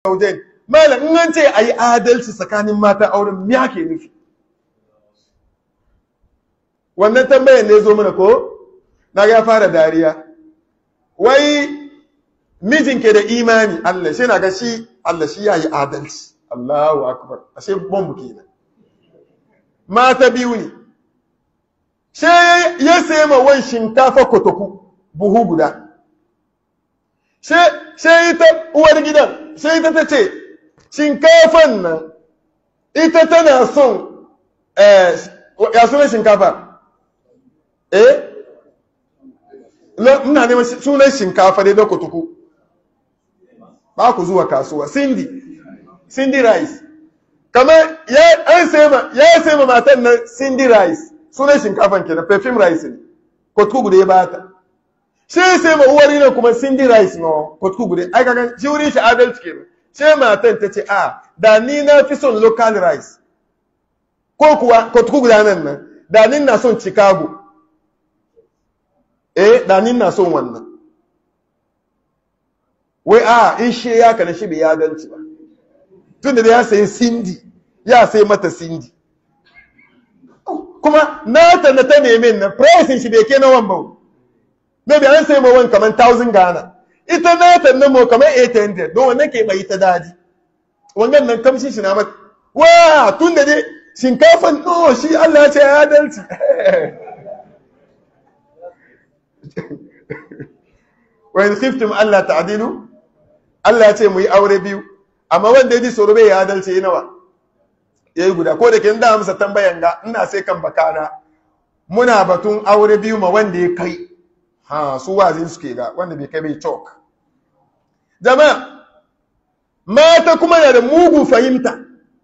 zaujain malam in an ce ayi adalci tsakanin matan auren me ake nufi wannan tambayar ne zo mana ko na ga ya fara dariya wai mijin ke da imani Allah shi na ga shi Allah shi yayi adalci Allahu akbar ashe bombu kenan mata biyu ne sai ya sayi ma wan shinkafa kotoku buhu guda sai ita uwar gidan sai ita ta ce shinkafan nan ita tana son ya sunan shinkafa eh ina neman sunan shinkafa dai da kotoku ba ku zuwa kasuwa cindy cindy rice kamar ya an sai ma ya sai ma matan nan cindy rice sunan shinkafan kenan perfume rice ne kotoku guda ya bata sai sai ma uwar nan kuma cindy rice no kotoku guda ai kaga shi wurin shi adalci kenan sai matan ta ce a da ni na fi son local rice ko kuwa kotoku guda nan nan da ni na son chicago eh da ni na son wannan wai a in shi ya kana shi bai ya adalci ba tun da ya sayi cindy ya sai mata cindy kuma nata na ta neme na pricing shi bai ke na wan ba maybe an sai ma wan kamar 1000 Ghana ita nata na mo kamar 800 don wannan ke mai ta daji wannan nan kamshin shi na mata wa tun da dai shinkafan no shi Allah ya ce ya adalci wa in khiftum alla ta'dilu Allah ya ce mu yi aure biyu amma wanda ya ji tsoro bai ya adalci nawa ya yi guda ko da ke da amsa tambayan ga ina sai kan bakana muna batun aure biyu ma wanda ya kai ha su wazin suke ga wanda bai kai bai talk jama'a mata kuma na da mugu fahimta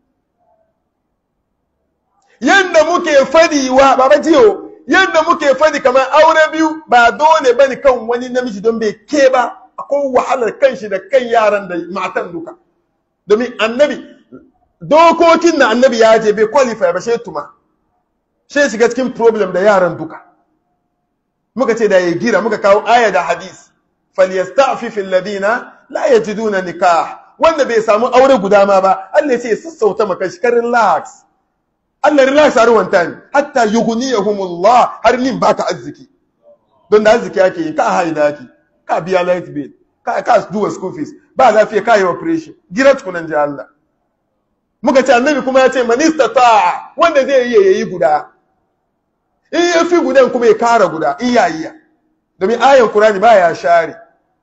yadda muke fadiwa baba jiyo yadda muke fadi kamar aure biyu ba dole bane kan wani namiji don bai ke ba akwai wahalar kanshi da kan yaran da matan duka domin annabi dokokin na annabi ya je bai qualify ba sai tuma sai shiga cikin problem da yaran duka muka ce da ya gira muka kawo aya da hadis falyasta'fif alladhina la yajiduna nikah wanda bai samu aure guda ma ba Allah ya ce sassauta maka shi karin relax Allah relax har wanta ne hatta yughniyahumullah har nin baka arziki don da arziki yake yi ka haida ki ka biya light bill ka ka duwa school fees ba lafiya ka yi operation gira tukunan ji Allah muka ce annabi kuma ya ce manista ta wanda zai iya yayi guda in ya fi gudan kuma ya kara guda in ya iya domin ayan Qur'ani ba ya share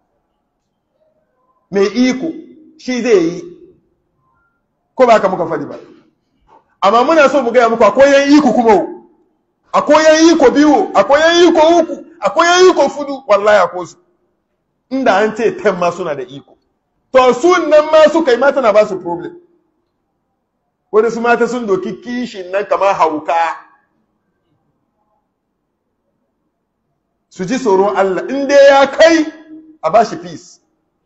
mai iko shi zai yi ko ba ka muka faɗi ba amma muna so mu gaya muku akwai yan iko kuma akwai yan iko biyu akwai yan iko uku akwai yan iko fudu wallahi akwai su inda an ce ten ma suna da iko to su nan ma suka yi mata na ba su problem wani su mata sun doki kishin nan kamar hauka su ji tsoron Allah in dai ya kai a ba shi peace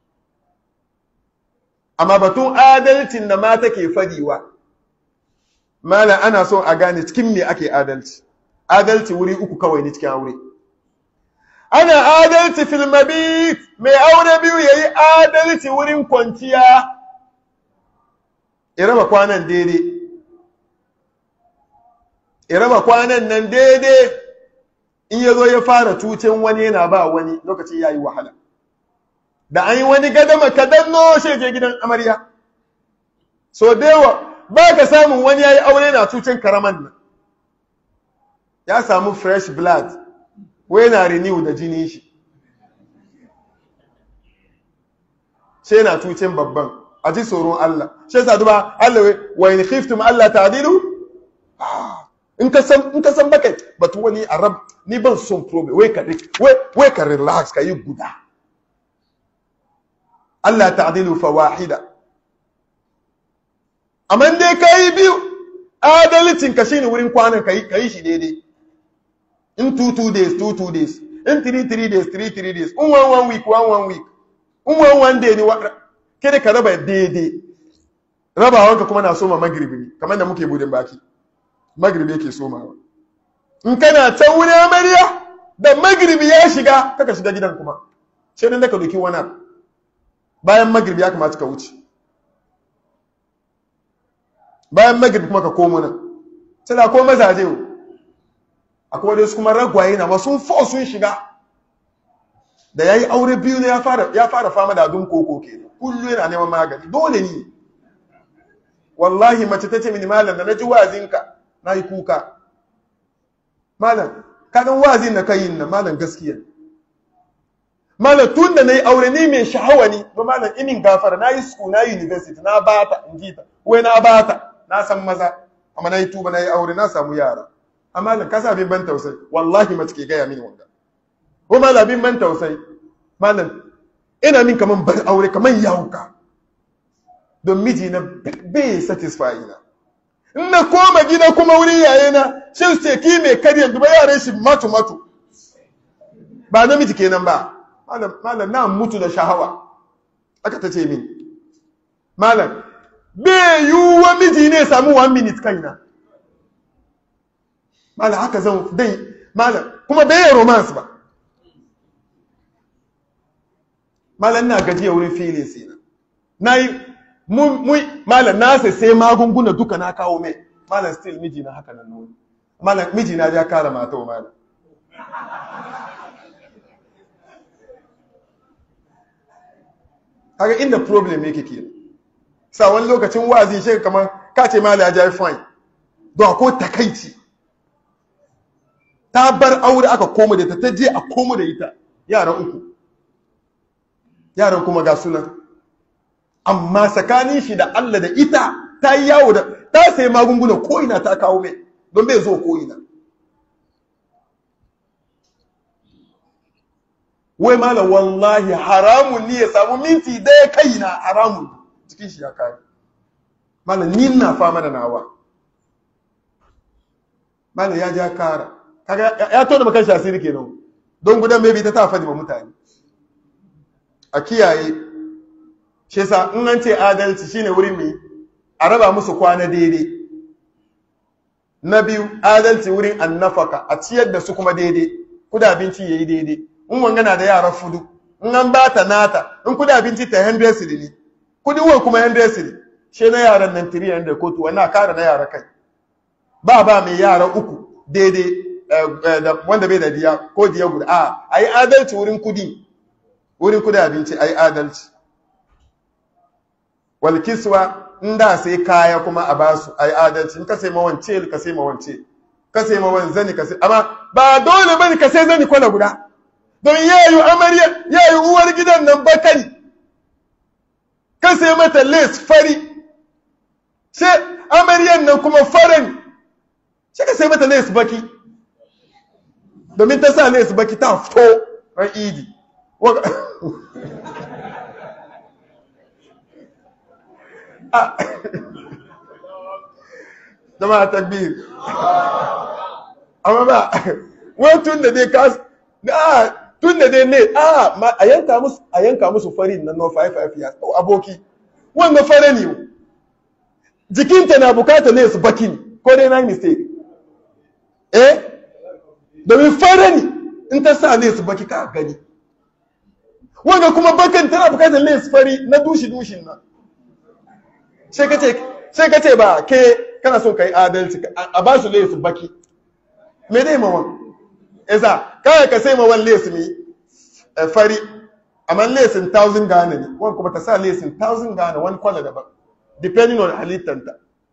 amma batun adalcin da mata ke fadiwa mala ana son a gane cikin me ake adalci adalci wuri uku kawai ne cikin aure ana adalci fil mabit mai aure biyu yayi adalci wurin kwanciya ya raba kwanan daidai ya raba kwanan nan daidai in ya zo ya fara cucin wani yana ba wani lokaci ya yi wahala da an yi wani gadama kadan no shi je gidan amarya so dewa ba ka samun wani ya yi aure na cucin karaman nan ya samu fresh blood wai na renew da jini shi sai na cucin babban a ji tsoron Allah shi yasa duba Allah wa in khiftum Allah ta'dilu in ka san in ka san baka batu wani arab ni ban son problem wai ka wai wai ka relax ka yi guda Allah ta'dilu fa wahida amma dai kai biyu adalcin ka shine wurin kwanan kai kai shi daidai in two two days two two days in three three days three three days in one one week one one week in one one day ni kada ka raba daidai rabawanka kuma na soma magribi ne kamar da muke budin baki magribi yake somawa in kana can wuri amarya da magribi ya shiga kaka shiga gidan kuma sai dan da ka doki wani bayan magribi ya kamata ka wuce bayan magrib kuma ka komo nan sai da ko mazaje o akwai wadda su kuma ragwaye na ba sun fo sun shiga da ya yi aure biyu ne ya fara fama da adun koko ke kullu yana neman magani dole ne wallahi mace ta ce mini malam da na ji wazinka na yi kuka malam kagan wazin na kai nan malam gaskiya malam tun da na yi aure ni mai sha'awa ne ba malam inin gafara na yi school na university na bata in ji ta wai na bata na san maza amma na yi tuba na yi aure na samu yara amma malam ka sa bin ban tausayi wallahi mace ke gaya mini wanga ko malam bin ban tausayi malam ina min kaman ban aure kaman yawuka don miji na bai satisfy na in na koma gida kuma wuri yaye na shin ce ki mai karya duba yaran shi matu matu ba namiji kenan ba malam malam na mutu da shahawa aka ta ce min malam bai yiwuwa miji ne samu one minute kaina malam haka zan dai malam kuma bai yi romance ba malam na gajiya wurin filin sina na yi malam na sai sai magunguna duka na kawo mai malam still miji na haka nan nuni malam miji na ya kara mata wa malam haka inda problem yake ke sa wani lokacin wazi shi kamar ka ce malam ya jai fine don ko takaici ta bar aure aka koma da ta ta je a koma da ita yaran uku yaran kuma ga sunan amma tsakanin shi da Allah da ita ta yi yawo da ta sai magunguna ko'ina ta kawo mai don bai zo ko'ina wai mala wallahi haramun ne ya samu minti daya kaina haramun cikin shi ya kare mala ni na fama da nawa mala ya ja kara kaga ya tona makan shi asiri kenan don gudan mai bi ta ta fadi ba mutane a kiyaye shi yasa in an ce adalci shine wurin mai a raba musu kwana daidai na biyu adalci wurin annafaka a ciyar da su kuma daidai kuda abinci yayi daidai in wanga na da yara fudu in an ba ta nata in kuda abinci ta 100 siri ne kudi uwan kuma 100 siri she na yaran nan 300 kotu wannan kara na yara kai ba ba mai yara uku daidai wanda bai da diya ko diya guda a ayi adalci wurin kudi wurin kudi abinci ayi adalci walkiswa in da sai kaya kuma a basu ai adalci in ka sai ma wance ka sai ma wance ka sai ma wani zani ka sai amma ba dole bane ka sai zani kwana guda don yayu amarya yayu uwar gidan nan bakari ka sai mata lace fari sai amaryan nan kuma farin sai ka sai mata lace baki domin ta sa lace baki ta fito ran idi jama'a takbir amma ba wai tun da dai ka a tun da dai ne a a yanka musu a yanka musu farin nan no 55 years to aboki wannan fare ne jikinta na bukata ne su baki ne ko dai na mistake eh domin fare ne in ta sa ne su baki ka gani wanda kuma bakan tana bukatar ne su fari na dushi dushin nan sai ka ce ba ke kana so ka yi adalci a ba su lesu baki me dai mawan isa kawai ka sai mawan lesu ne fari amma lesin thousand gane ne wani kuma ta sa lesin thousand gane wani kwallo daban depending on halittanta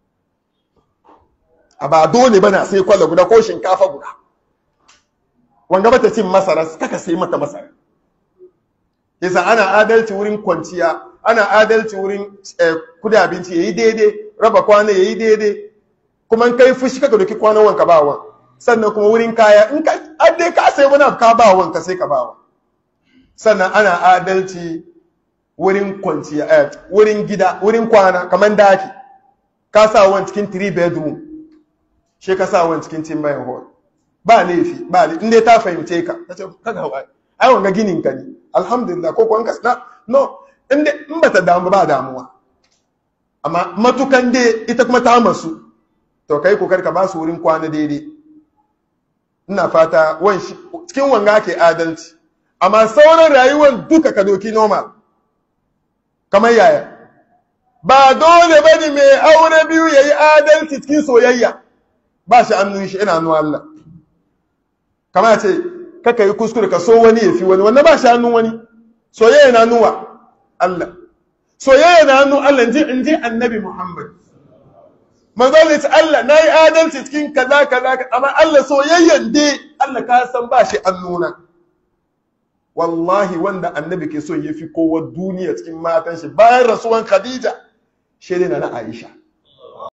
a ba dole ba na sai kwallo guda ko shinkafa guda wanga ba ta cin masara kaka sai mata masara yasa ana adalci wurin kwanciya ana adalci wurin kuda abinci yayi daidai raba kwana yayi daidai kuma in kai fushi kaka doki kwanan wanka ba wan sannan kuma wurin kaya in ka adai ka sai wani ka ba wan ka sai ka ba wan sannan ana adalci wurin kwanciya eh, wurin gida wurin kwana kamar daki ka sa wan cikin 3 bedroom she ka sa wan cikin timber hall ba laifi ba laifi in dai ta fahimce ka tace kaga hawa ai wanga ginin ka ne alhamdulillah ko kuwa na no in ba ta damu ba damuwa amma matukan dai ita kuma ta masu to kai kokar ka ba su wurin kwana daidai ina fata cikin wanga ke adalci amma sauran rayuwar duka ka doki normal kamar yaya ba dole bane mai aure biyu yayi adalci cikin soyayya ba shi annun shi ina hannun Allah kama ce kaka yi kuskure ka so wani ya fi wani wannan ba shi hannun wani soyayya na nuwa Allah soyayya na hannun Allah in ji annabi Muhammad manzo ne ce Allah na yi adalci cikin kaza kaza amma Allah soyayyan dai Allah ka san ba shi annuna wallahi wanda annabi ke so ya fi kowa duniya cikin matan shi bayan rasuwan Khadija shi na na Aisha